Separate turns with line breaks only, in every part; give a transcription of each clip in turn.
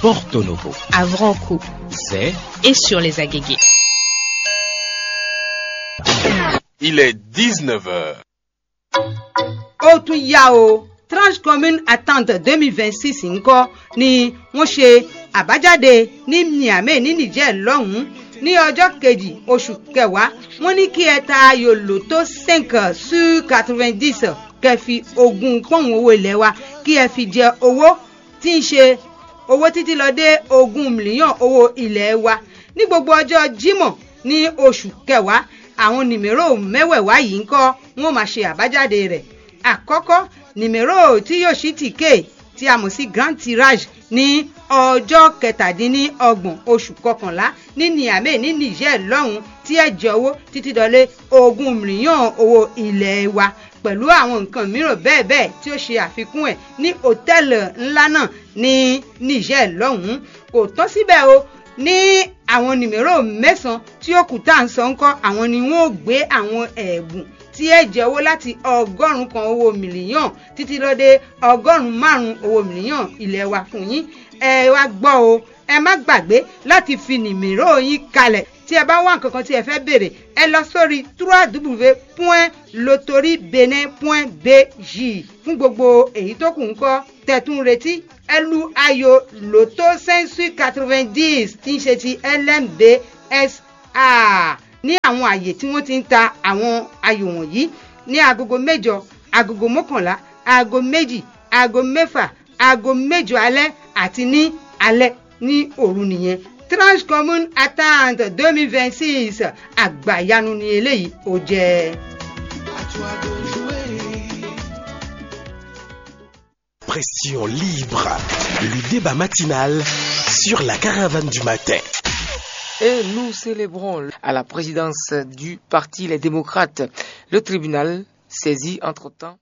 Porto Novo,
à Vranco
c'est
et sur les Agégués.
Il est 19h.
ó tún yá o transcommune attente twenty twenty six ńkọ́ ni wọ́n ṣe àbájáde ní niamey ní niger lọ́hùn-ún ní ọjọ́ kejì oṣù kẹwàá wọ́n ní kí ẹ ta ayò lotto cinq sur quatre-vingt-dix kẹ́ fi ogún pọ́ùn owó ilé wa kí ẹ fi jẹ owó tí ń ṣe owó títí lọ dé ogún mílíọ̀n owó ilé wa ní gbogbo ọjọ́ jímọ̀ ní oṣù kẹwàá àwọn nìmérò mẹ́wẹ̀ẹ̀wá yìí ń kọ́ wọ́n máa ṣe àbájáde rẹ̀ àkọ́kọ́ nìmérò tí yóò ṣí tìkè tí a mọ̀ sí grand tirage ní ọjọ́ kẹtàdínlọ́gbọ̀n oṣù kọkànlá ní niamey ní niger lọ́hùn tí ẹ jẹ owó títí dọ́lé ogún mílíọ̀n owó ilé wa pẹ̀lú àwọn nǹkan mìíràn bẹ́ẹ̀ bẹ́ẹ̀ tí ó ṣe àfikún ẹ̀ ní hòtẹ́ẹ̀lì ńlá náà ní niger lọ́hùn kò tán síbẹ̀ o ní àwọn nìmérò mẹ́sàn-án tí ó kù tá à ń sọ ńkọ́ àwọn ni wọ́n ó gbé àwọn ẹ̀bùn tí ẹ jẹ owó láti ọgọ́rùn-ún kan owó mílíọ̀n títí lọ dé ọgọ́rùn-ún márùn-ún owó mílíọ̀n ilé wa fún yín ẹ wá gbọ́ o ẹ má gbàgbé láti fi nìmérò yín kalẹ̀ tí ẹ bá wá nǹkan kan tí ẹ fẹ́ béèrè ẹ lọ sórí www.lotoribene.bj fún gbogbo èyí tó kù ń kọ́ tẹ̀tún retí ẹ lu ayò lotto sensu quatre-vingt-dix tí ń ṣe ti lmbsa ní àwọn àyè tí wọ́n ti ń ta àwọn ayò wọ̀nyí ní agogo mẹ́jọ agogo mọ́kànlá aago méjì aago mẹ́fà aago mẹ́jọ alẹ́ àti ní alẹ́ ní òru nìyẹn transcommune attente deux mille vingt six àgbàyanu ni eléyìí ó jẹ́.
Pression libre, le débat matinal sur la caravane du matin.
Et nous célébrons à la présidence du parti Les démocrates. Le tribunal saisi entre-temps.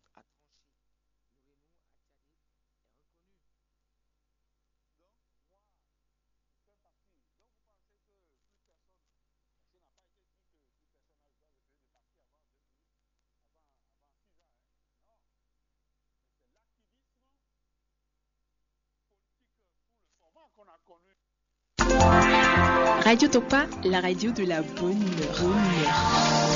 Radio Topa, la radio de la bonne humeur. Bonne humeur.